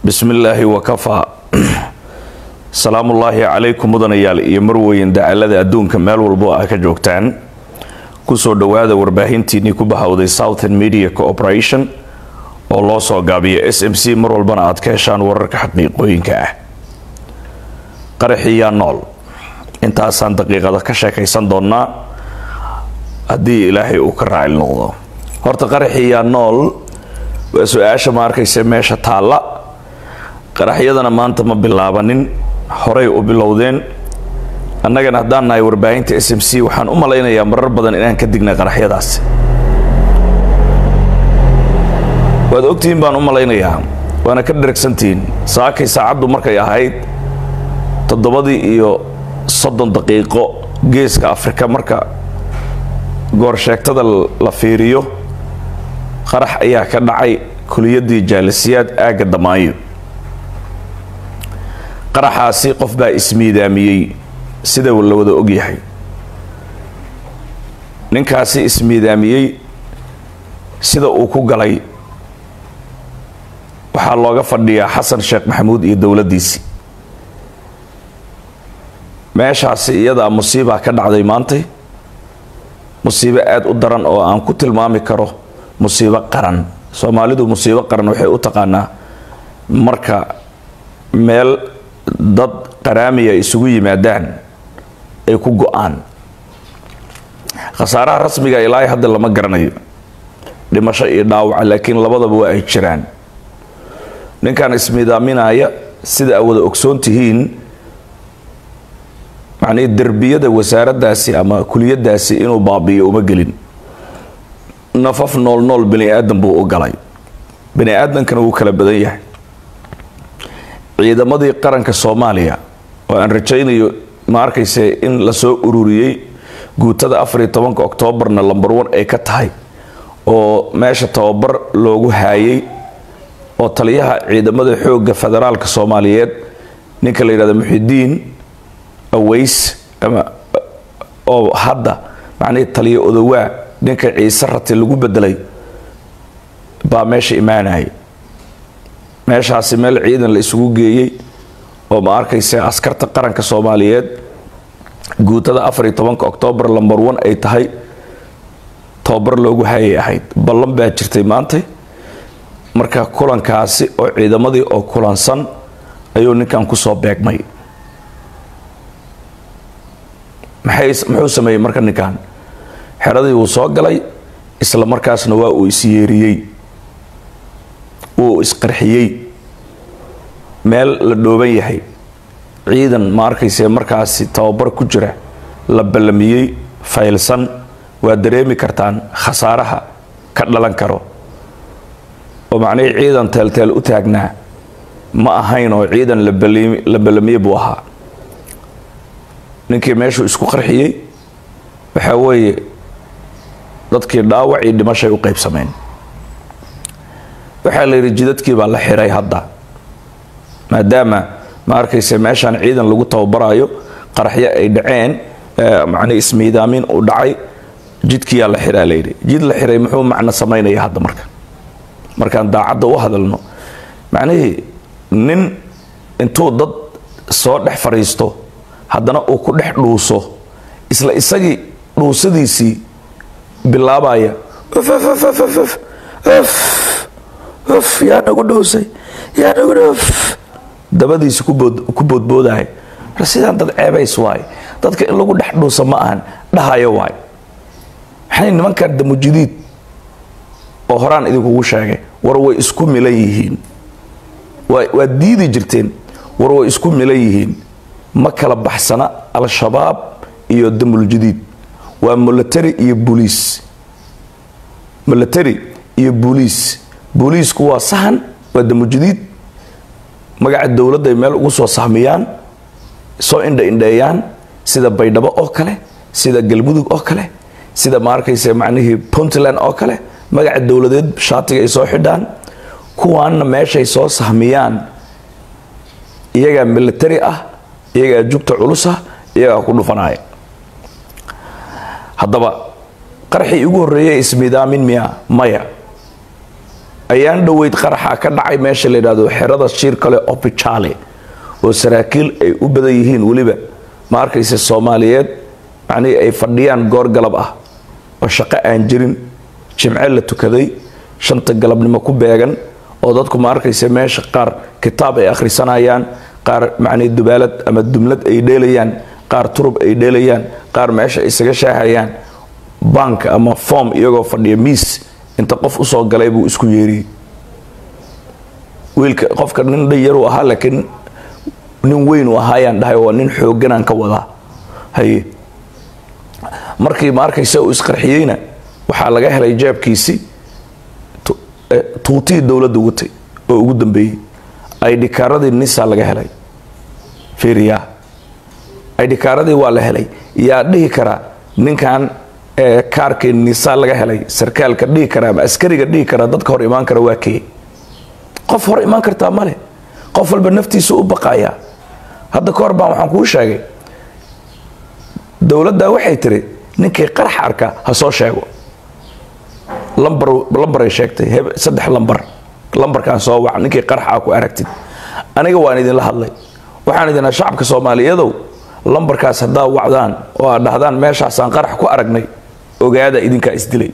bismi illaahi wakafaa salaamullaahi calaykum mudanayaal iyo marweyn dacalada adduunka meel walbo ah ka joogtaan kusoo dhowaada warbaahintiinnii ku bahawday southern media cooperation oo loo soo gaabiyo s m c mar walbana aad ka heshaan wararka xaqiiqooyinka ah qaraxiyaa nool intaasaan daqiiqada ka sheekaysan doonnaa haddii ilaahay uu ka raacil noqdo horta qaraxiyaa nool waa su-aasha ma arkaysa meesha taalla qaraxyadana maanta ma bilaabanin horay u bilowdeen annagana haddaan nahay warbaahinta s m c waxaan u malaynayaa marar badan inaan ka dignay qaraxyadaasi waad ogtihiin baan u malaynayaa waana ka dheragsantihiin saakay saacaddu markay ahayd toddobadii iyo soddon daqiiqo geeska afrika marka goorsheegtada la fiiriyo qarax ayaa ka dhacay kuliyadii jaalisiyaad aagga damaayo qaraxaasi qof baa ismiidaamiyey sida la wada ogyahay ninkaasi ismiidaamiyey sida uu ku galay waxaa looga fadhiyaa xasan sheekh maxamuud iyo dowladdiisii meeshaasi iyadaa musiibaa ka dhacday maantay musiibo aada u daran oo aan ku tilmaami karo musiibo qaran soomaalidu musiibo qaran waxay u taqaanaa marka meel dad qaraamiya isugu yimaadaan ay ku go-aan khasaaraha rasmiga ilaahay hadda lama garanayo dhimasho iyo dhaawaca laakiin labadaba waa ay jiraan ninkan ismidaaminaya sida aad wada ogsoon tihiin macnii derbiyada wasaaraddaasi ama kuliyadaasi inuu baabi'iyo uma gelin nafaf nool nool bani aadan buu u galay bani aadankana wuu kala badan yahay ciidamadii qaranka soomaaliya oo aan rajaynayo ma arkayse in lasoo ururiyey guutada afariyo tobanka oktoobarna lambar one ay ka tahay oo meesha tababar loogu haayay oo taliyaha ciidamada xoogga federaalka soomaaliyeed ninka la yidhahdo muxidiin aways ama oo hadda macnihii taliya odowaa ninka ciise rati lagu bedelay baa meesha imaanaya meeshaasi meel ciidan la isugu geeyey oo ma arkaysa askarta qaranka soomaaliyeed guutada afar iyo tobanka oktoobar lambar one ay tahay tababar loogu hayay ahayd ballan baa jirtay maantay marka kulankaasi oo ciidamadii oo kulansan ayuu ninkan kusoo beegmay muxuu sameeyey marka ninkan xeradii wuu soo galay isla markaasna waa uu isyeeriyey wuu isqarxiyey meel la dhooban yahay ciidan ma arkayse markaasi tababar ku jira la ballamiyey faylsan waa dareemi kartaan khasaaraha ka dhalan karo oo macnihii ciidan teelteel u taagnaa ma ahayn oo ciidan la ballamiye buu ahaa ninkii meeshuu isku qarxiyey waxaa weeye dadkii dhaawac iyo dhimashay u qaybsameen waxaa la yidhi jidadkii baa la xiray hadda maadaama ma arkayse meeshaan ciidan lagu tababarayo qaraxyo ay dhaceen macnii ismiidaamin uu dhacay jidkiyaa la xiraa layidhi jid la xiray muxuu macno samaynaya hadda marka markaan daacadda u hadalno macnihii nin intuu dad soo dhex fadhiisto haddana uu ku dhex dhuuso isla isagii dhuusadiisii bilaabaya yaa nagu dhuusay yaa nagu dhuf dabadiisi ku boodboodahay mar sidaan dad ceebays waay dadka in lagu dhex dhuusa ma ahan dhahayo waay maxay nimankan damujidiid oo horaan idinkugu sheegay war way isku milan yihiin waad diidi jirteen war way isku milan yihiin ma kala baxsana al-shabaab iyo damuljadiid waa military iyo booliis military iyo booliis booliisku waa sahan waa damujadiid magaca dowladday meel ugu soo sahmiyaan soo indha indheeyaan sida baydhabo oo kale sida galmudug oo kale sida ma arkayse macnihii puntland oo kale magaca dowladeed shaatiga ay soo xidhaan kuwaanna meeshay soo sahmiyaan iyagaa military ah iyagaa jugta culus ah iyagaa ku dhufanaya haddaba qarxii ugu horreeyay ismidaamin miya maya ayaan dhoweyd qaraxa ka dhacay meesha la yidhahdo xerada shiir kale opichale oo saraakiil ay u badan yihiin weliba ma arkaysa soomaaliyeed macnihii ay fadhiyaan goor galab ah oo shaqo aan jirin jimce la tukaday shanta galabnimo ku beegan oo dadku ma arkaysa meesha qaar kitaab ay akhrisanayaan qaar macnii dubaalad ama dumlad ay dheelayaan qaar turub ay dheelayaan qaar meesha isaga shaahayaan bank ama form iyagoo fadhiya miis inta qof usoo galay buu isku yeeriyey wiilka qofka nin dhayaruu ahaa laakiin nin weyn uu ahaayaan dhahay waa nin xooganaan ka wadaa haye markii ma arkaysa uu isqarxiyeyna waxaa laga helay jeebkiisii tuutihii dowladda watay oo ugu dambeeyey aydhikaaradii nisa laga helay fiiriya aydhikaaradii waa la helay yaa dhihi karaa ninkan kaarkii nisa laga helay sarkaalka dhihi kara ama askariga dhihi karaa dadka hor imaan kara waa kee qof hor imaan kartaa male qof walba naftiisu u baqaya hadda ka hor baan waxaan kuu sheegay dowladda waxay tiri ninkii qarax arka ha soo sheego lambar lambaray sheegtay saddex lambar lambarkaan soo wac ninkii qaraxa ku aragtid aniga waan idinla hadlay waxaan idinaa shacabka soomaaliyadow lambarkaas haddaa wacdaan oo aad dhahdaan meeshaasaan qarax ku aragnay ogaada idinkaa isdilay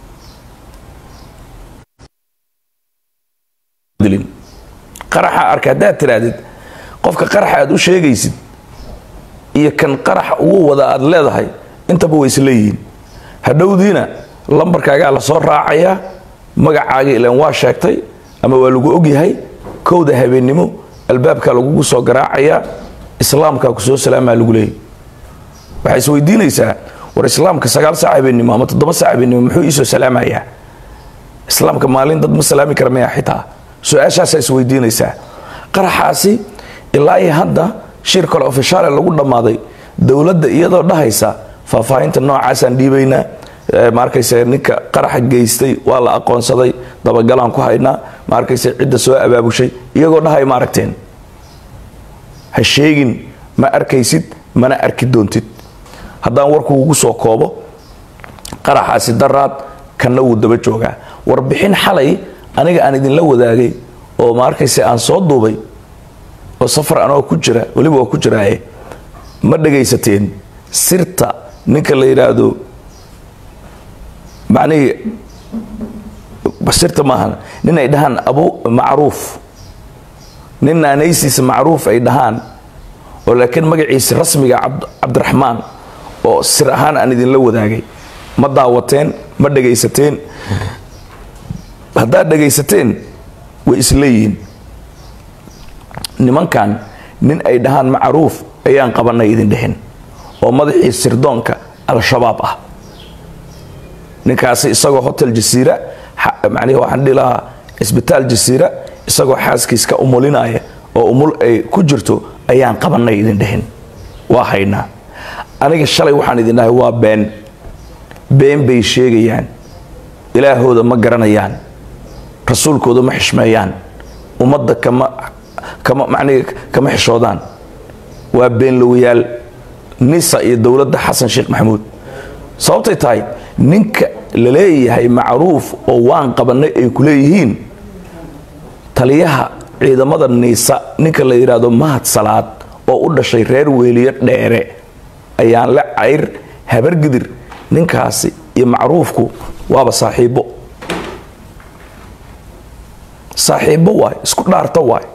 qaraxa arka haddaad tirahdid qofka qaraxa aad u sheegaysid iyo kan qaraxa ugu wada aad leedahay intaba way isleeyihiin hadhowdiina lambarkaagaa la soo raacayaa magacaaga ilaan waa sheegtay ama waa lagu ogyahay kowda habeennimo albaabkaa lagugu soo garaacayaa islaamkaa ku soo salaamaa lagu leeyay waxay isweydiinaysaa war islaamka sagaal saac habeennimo ama toddoba saac habeennimo muxuu iisoo salaamayaa islaamka maalin dad ma salaami kara maya xitaa su-aashaasaa isweydiinaysaa qaraxaasi ilaa iyo hadda shir kale ofishaale lagu dhammaaday dowladda iyadoo dhahaysa faahfaahinta noocaasaan dhiibaynaa ma arkayse ninka qaraxa geystay waa la aqoonsaday dabagalaan ku haynaa ma arkayse cidda soo abaabushay iyagoo dhahay ma aragteen ha sheegin ma arkaysid mana arki doontid haddaan warkuugu soo koobo qaraxaasi daraad kanna wuu daba joogaa warbixin xalay aniga aan idinla wadaagay oo ma arkayse aan soo duubay oo safar anoo ku jira weliba waa ku jiraaye ma dhagaysateen sirta ninka la yidhaahdo macnihii sirta maahan nin ay dhahaan abu macruuf nin naanaysiisa macruuf ay dhahaan oo laakiin magaciisa rasmiga cabdiraxmaan oo sir ahaan aan idinla wadaagay ma daawateen ma dhagaysateen haddaad dhagaysateen way isleeyihiin nimankan nin ay dhahaan macruuf ayaan qabanay idin dhexin oo madaxii sirdoonka al-shabaab ah ninkaasi isagoo hotel jasiira macnihi waxaan dhihi lahaa cisbitaal jasiira isagoo xaaskiis ka umulinaya oo umul ay ku jirto ayaan qabanay idin dhexin waa haynaa aniga shalay waxaan idin dhahay waa been been bay sheegayaan ilaahooda ma garanayaan rasuulkooda ma xishmeeyaan ummadda kama kama macnihi kama xishoodaan waa beenlowayaal nisa iyo dowladda xasan sheekh maxamuud sababtay tahay ninka la leeyahay macruuf oo waan qabanay ay ku leeyihiin taliyaha ciidamada niisa ninka la yidhaahdo mahad salaad oo u dhashay reer weeliyo dheere ayaan la cayr habargidir ninkaasi iyo macruufku waaba saaxiibbo saaxiibbo waay isku dhaarta waay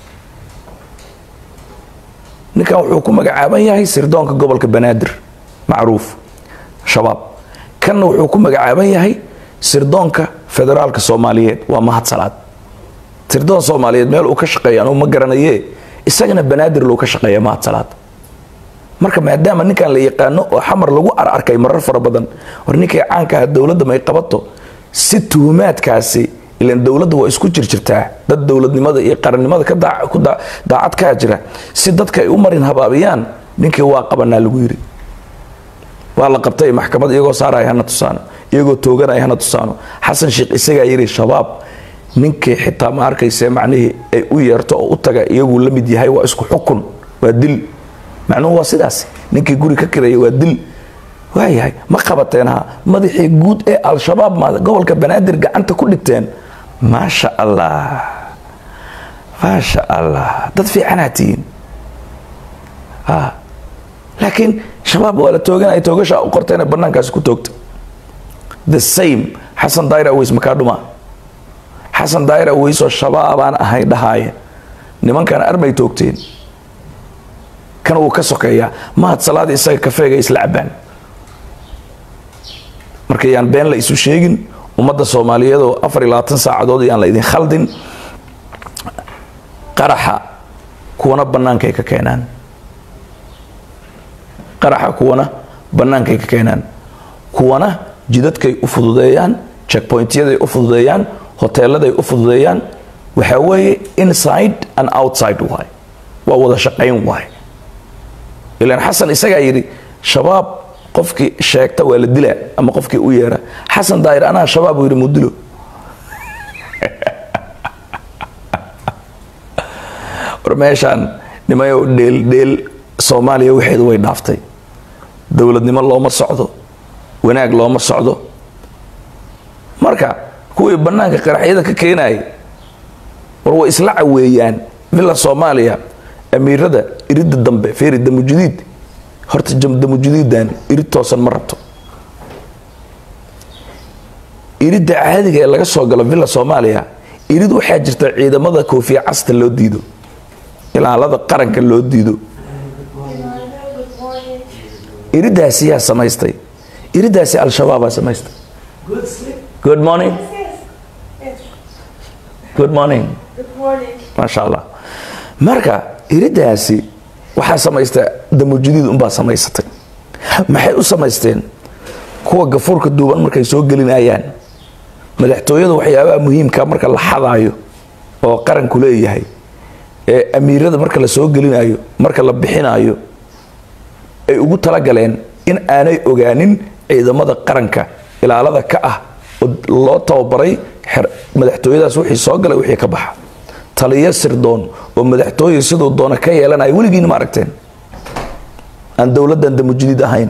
ninkan wuxuu ku magacaaban yahay sirdoonka gobolka banaadir macruuf shabaab kanna wuxuu ku magacaaban yahay sirdoonka federaalka soomaaliyeed waa mahad salaad sirdoon soomaaliyeed meel uu ka shaqeeya anuu ma garanaye isagana banaadir lou ka shaqeeya mahad salaad marka maadaama ninkan la yaqaano oo xamar lagu ararkay marar fara badan war ninkay caanka ah dowladda may qabato si tuhumaadkaasi ilan dowladda waa isku jirjirtaa dad dowladnimada iyo qarannimada ka daacad kaa jira si dadka ay u marin habaabiyaan ninkii waa qabanaa lagu yiri waa la qabtay maxkamad iyagoo saaraya hana tusaano iyagoo tooganaya hana tusaano xasan sheekh isagaa yiri shabaab ninkii xitaa ma arkayse macnihii ay u yeerto oo u taga iyaguu la mid yahay waa isku xukun waa dil macnuhu waa sidaas ninkii guri ka kiraya waa dil waayahay ma qabateen ha madaxii guud ee al-shabaab ma gobolka banaadir gacanta ku dhigteen maasha allah maasha allah dad fiicanaa tihiin laakiin shabaab waa la tooganaya toogasha u qortayna banaankaasi ku toogta the same xasan daayir aweys makaa dhumaa xasan daayir aweysoo shabaabaan ahay dhahaaya nimankan armay toogteen kan wuu ka sokeeyaa mahad salaada isaga kafeega isla cabaan marka yaan been la isu sheegin ummadda soomaaliyeedoo afar iyo labaatan saacadood yaan la idin khaldin qaraxa kuwana bannaankay ka keenaan qaraxa kuwana bannaankay ka keenaan kuwana jidadkay u fududeeyaan checkpointyaday u fududeeyaan hoteeladay u fududeeyaan waxaa weeye inside and outside waay waa wada shaqayn waay ilaan xasan isagaa yidhi shabaab qofkii sheegta waa la dilaa ama qofkii u yeera xasan daahir anaa shabaab uu yidhi mudilo war meeshaan nimayo dheel dheel soomaaliya waxeedu way dhaaftay dowladnimo looma socdo wanaag looma socdo marka kuwii bannaanka qaraxyada ka keenayay war way isla caweeyaan villa soomaaliya amiirada iridda dambe feeri damujudiid horta damujudiidan irid toosan ma rabto iridda caadiga ee laga soo galo villa soomaaliya irid waxaa jirta ciidamada koofiya casta loo diido ilaalada qaranka loo diido iridaasi yaa samaystay iridaasi al-shabaabaa samaystay good morning good morning maasha allah marka iridaasi waxaa samaysta damujudiid unbaa samaysatay maxay u samaysteen kuwa gafuurka duuban markay soo gelinayaan madaxtooyada waxyaabaha muhiimka marka la xadaayo oo qaranku leeyahay ee amiirada marka la soo gelinayo marka la bixinayo ay ugu talagaleen in aanay ogaanin ciidamada qaranka ilaalada ka ah oo loo tababaray madaxtooyadaas wixii soo galay wixii ka baxa taliyo sirdoon oo madaxtooye siduu doona ka yeelanaya weligiina ma aragteen aan dowladdan damujudiid ahayn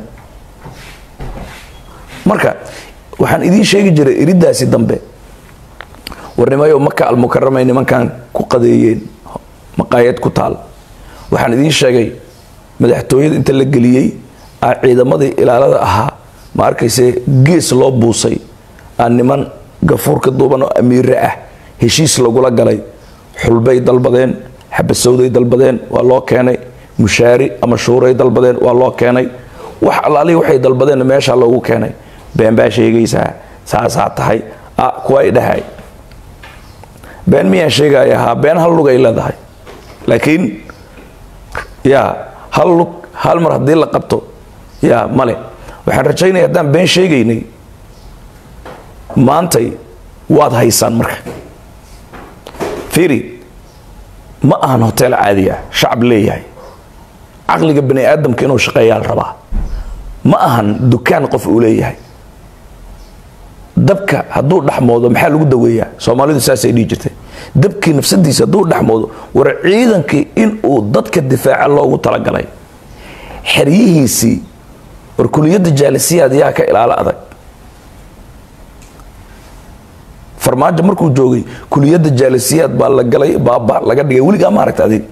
marka waxaan idiin sheegi jiray iridaasi dambe warnimayo maka almukaramay nimankan ku qadeeyeen maqaayad ku taal waxaan idiin sheegay madaxtooyada inta la geliyey aa ciidamadii ilaalada ahaa ma arkayse gees loo buusay aa niman gafuurka duuban oo amiire ah heshiis lagula galay xulbay dalbadeen xabasowday dalbadeen waa loo keenay mushaari ama shuuray dalbadeen waa loo keenay wax allaalihi waxay dalbadeen meesha loogu keenay been baa sheegaysaa saasaa tahay a kuwa ay dhahay been miyaan sheegaya haa been hal lug ay leedahay laakiin yaa hal lug hal mar haddii la qabto yaa male waxaan rajaynaya haddaan been sheegaynay maantay waad haysaan marka fiiri ma ahan hotel caadi ah shacab leeyahay caqliga bani aadamka inuu shaqeeyaa la rabaa ma ahan dukaan qof uu leeyahay dabka hadduu dhexmoodo maxaa lagu daweeyaa soomaalidu saasay dhihi jirtay dabkii nafsadiisa hadduu dhexmoodo war ciidankii inuu dadka difaaca loogu talagalay xeryihiisii war kuliyadda jaalisiyaad yaa ka ilaalo adag farmaajo markuu joogay kuliyadda jaalisiyaad baa la galay baaba laga dhigay weligaa ma aragta adig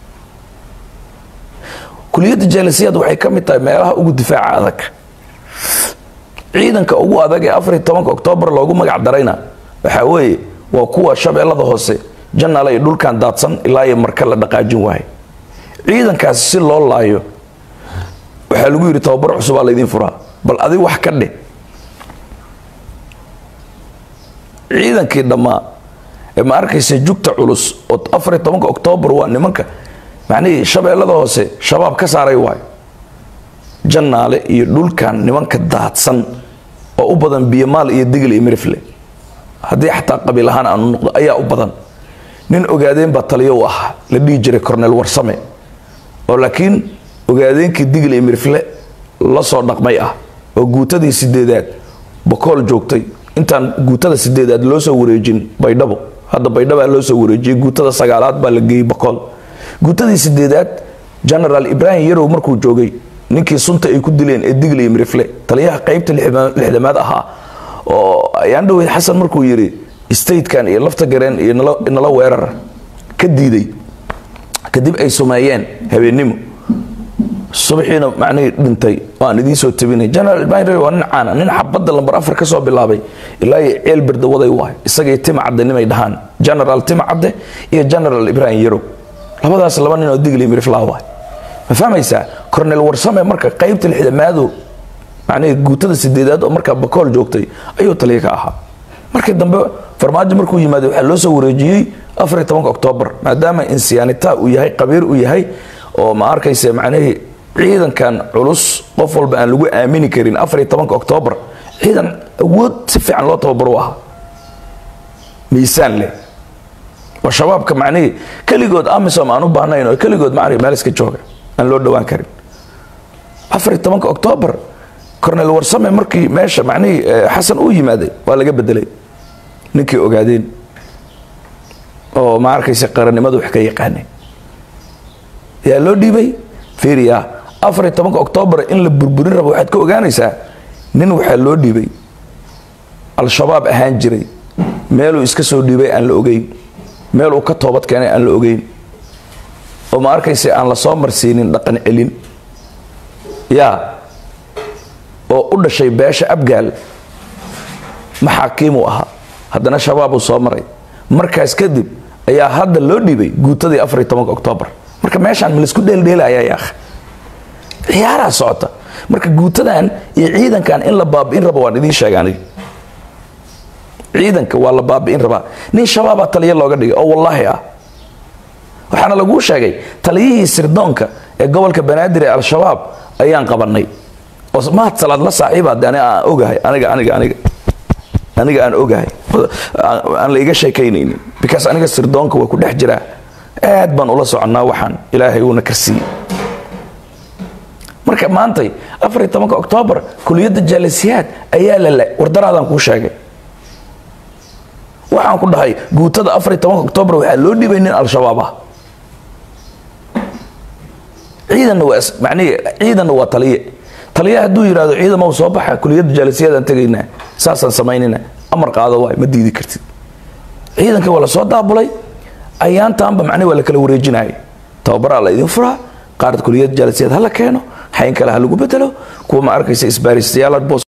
kuliyadda jaalisiyaad waxay ka mid tahay meelaha ugu difaaca adag ciidanka ugu adag ee afariy tobanka oktoobar loogu magac darayna waxaa weeye waa kuwa shabeellada hoose janaal ay dhulkan daadsan ilaa iyo marka la dhaqaajin waahay ciidankaasi si loo laayo waxaa lagu yidhi tababar cusubaa laydin furaa bal adig wax ka dheh ciidankii dhammaa ee ma arkaysa jugta culus oo afariy tobanka oktoobar waa nimanka macnihii shabeellada hoose shabaab ka saaray waayo jannaale iyo dhulkan nimanka daadsan oo u badan biyomaal iyo digil iyo mirifle haddii xataa qabiil ahaan aanu noqdo ayaa u badan nin ogaadeen baa taliyo u ahaa la dhihi jiray cornel warsame oo laakiin ogaadeenkii digil iyo mirifle la soo dhaqmay ah oo guutadii sideedaad bokool joogtay intaan guutada sideedaad loo soo wareejin baydhabo hadda baydhabaa loo soo wareejiyey guutada sagaalaad baa la geeyey bokool guutadii sideedaad genaraal ibraahim yarow markuu joogay ninkii sunta ay ku dileen ee digli iyo mirifle taliyaha qaybta lixdamaad ahaa oo ayaan dhaweyd xasan markuu yidhi statekan iyo lafta gareen iyo nala weerar ka diiday kadib ay sumeeyeen habeennimo subaxiina macnihii dhintay waan idiin soo tabinay general binry waa nin caana nin xabadda lambar afar ka soo bilaabay ilaa iyo ceel berdawaday waay isagii tima cadde nimay dhahaan general tima cadde iyo general ibrahim yarow labadaas laba nin oo digli miriflaa waay ma fahmaysaa cornel warsame marka qaybta lixdamaadu macnihii guutada sideedaad oo markaa bakool joogtay ayuu taliya ka ahaa markii dambe farmaajo markuu yimaaday waxaa loo soo wareejiyey afar iyo tobanka oktoobar maadaama insiyaanita uu yahay qabiir uu yahay oo ma arkayse macnihii ciidankan culus qof walba aan lagu aamini karin afar iyo tobanka oktoobar ciidan awood si fiican loo tababaro u ahaa miisaan leh oo shabaabka macnihii keligood amisom aan u baahnayn oo keligood macnihi meel iska jooga aan loo dhowaan karin afar iyo tobanka oktoobar cornel warsame markii meesha macnihii xasan uu yimaaday waa laga bedelay ninkii ogaadeen oo ma arkaysa qarannimadu wax ka yaqaanay yaa loo dhiibay fiiriya afar iyo tobanka oktoobar in la burburin rabo waxaad ka ogaanaysaa nin waxaa loo dhiibay al-shabaab ahaan jiray meeluu iska soo dhiibay aan la ogeyn meel uu ka toobad keenay aan la ogeyn oo ma arkaysa aan la soo marsiinin dhaqan celin yaa oo u dhashay beesha abgaal maxaakiimuu ahaa haddana shabaabuu soo maray markaas kadib ayaa hadda loo dhiibay guutadii afar iyo tobanka oktoobar marka meeshaan ma laisku dheeldheelaya yaakh ciyaaraa socota marka guutadan iyo ciidankan in la baabi'in rabo waan idiin sheega aniga ciidanka waa la baabi'in rabaa nin shabaabaa taliya looga dhigay oo wallaahi ah waxaana laguu sheegay taliyihii sirdoonka ee gobolka banaadir ee al-shabaab ayaan qabanay oo mahad salaad la saaxiiba de ani aan ogahay aniga aniga aniga aniga aan ogahay aan la iga sheekaynaynin because aniga sirdoonka waa ku dhex jiraa aad baan ula soconnaa waxaan ilaahay uuna karsiiyey marka maantay afar iyo tobanka oktoobar kuliyadda jaalisiyaad ayaa la wardaraadaan kuu sheegay waxaan ku dhahay guutada afar iyo tobanka oktoobar waxaa loo dhibay nin al-shabaab ah ciidanna waa macnihi ciidanna waa taliye taliya hadduu yidhahdo ciidama u soo baxa kuliyadda jaalisiyaadaan tegaynaa saasaan samaynayna amar qaado waay ma diidi kartid ciidanka waa la soo daabulay ayaantaanba macnihi waa la kala wareejinaya tababaraa la idin furaa qaar kuliyad jaalisiyaad ha la keeno xayn kale ha lagu bedelo kuwa ma arkaysa isbaaristayaal